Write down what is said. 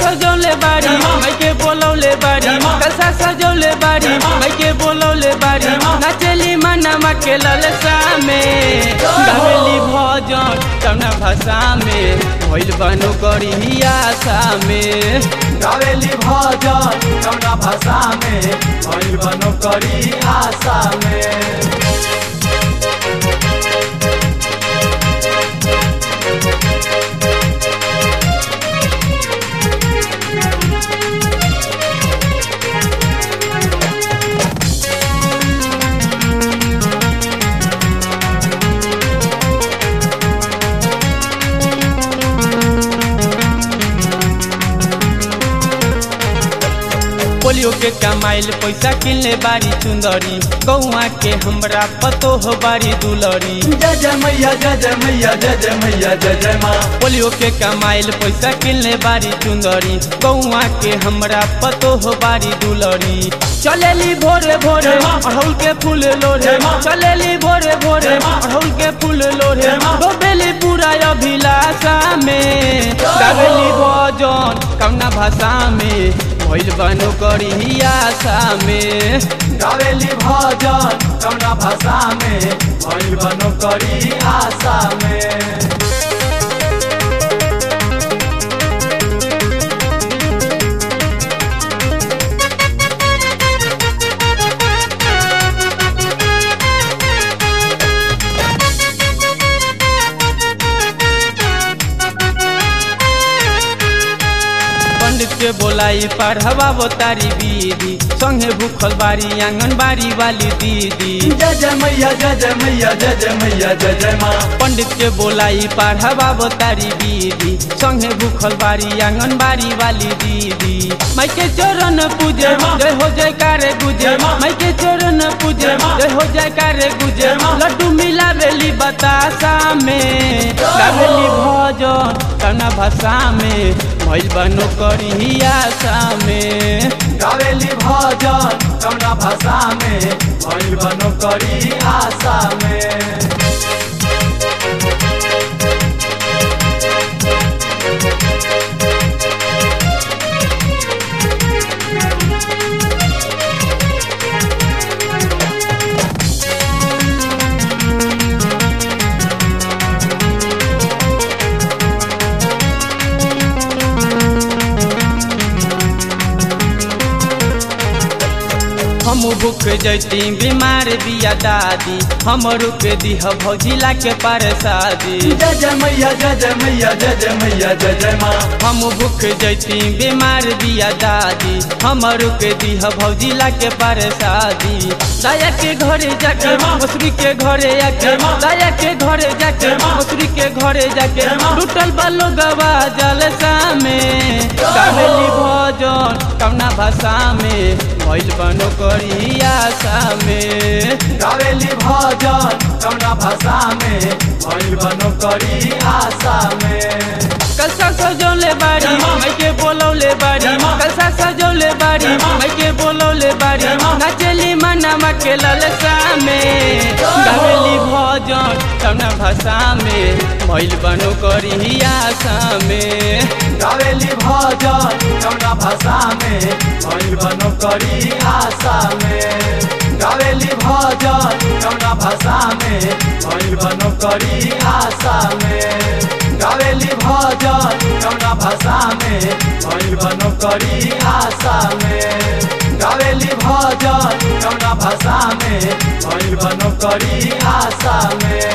सजौले बारी मैं के बोलौले बारी कलसा सजौले बारी मैं के बोलौले बारी नाचेली मनमा के ललसा में गावेली भजन कौना भाषा में भइल बनो करी आशा में गावेली भजन कौना भाषा में भइल बनो करी आशा में पोलियो के कमाइल पैसा किनले बारी चुंदरी गौआ के हमरा पतो हो बारी दुलरी जय जय मैया जय जय मैया जय जय मैया जय जय माँ पोलियो के कमाइल पैसा किनले बारी चुंदरी गौआ के हमरा पतो हो बारी दुलरी चलेली भोरे भोरे अड़हुल के फूल लोरे चलेली भोरे भोरे अड़हुल के फूल लोरे डोबेली पूरा अभिलाषा में गावेली भजन कौना भाषा में भइल बनो करी आशा में गावेली भजन कौना भाषा में भइल बनो करी आशा में पंडित के बोलाई पढ़वा तारी दीदी संगे भूखल बारी आंगनबाड़ी वाली दीदी जय जय मैया जय जय मैया जय जय मैया जय जय माँ पंडित के बोलाई पढ़वा तारी दीदी संगे भूखल बारी आंगनबाड़ी वाली दीदी माई के चरण पूजे जय हो जय कारे गुजे माई के चरण पूजे जय हो जय कारे गुजे लड्डू मिला बेली बतासा में गावेली भजन कना भाषा में भइल बनो करी आशा में गावेली भजन कौना भाषा में भइल बनो करी आशा में हम भूख जैती बीमार बिया दादी हम रुक दीह भौजिला के पार शादी जय जय मैया जय जय मैया जय जय मैया जय जय माँ हम भूख जैती बीमार बिया दादी हम रुक दीह भौजिला के पार शादी दाया के घरे जाके मसूरी के घरे आके दाया के घरे जाके मसूरी के घरे जाके टूटल बालो गवा जलसा में गावेली भजन कौना भाषा में भइल बनो करी आशा में गावेली भजन कौना भाषा में भइल बनो करी आशा में कलसा सजौले बारी मैं के बोलौले बारी कलसा सजौले बारी मैं के बोलौले बारी नाचेली मनमा के ललसा में गावेली भजन कौना भाषा में भइल बनो करी आशा में गावेली भजन कौना भाषा में भइल बनो करी आशा में गावेली भजन कौना भाषा में भइल बनो करी आशा में गावेली भजन कौना भाषा में भइल बनो करी आशा में गावेली भजन कौना भाषा में भइल बनो करी आशा में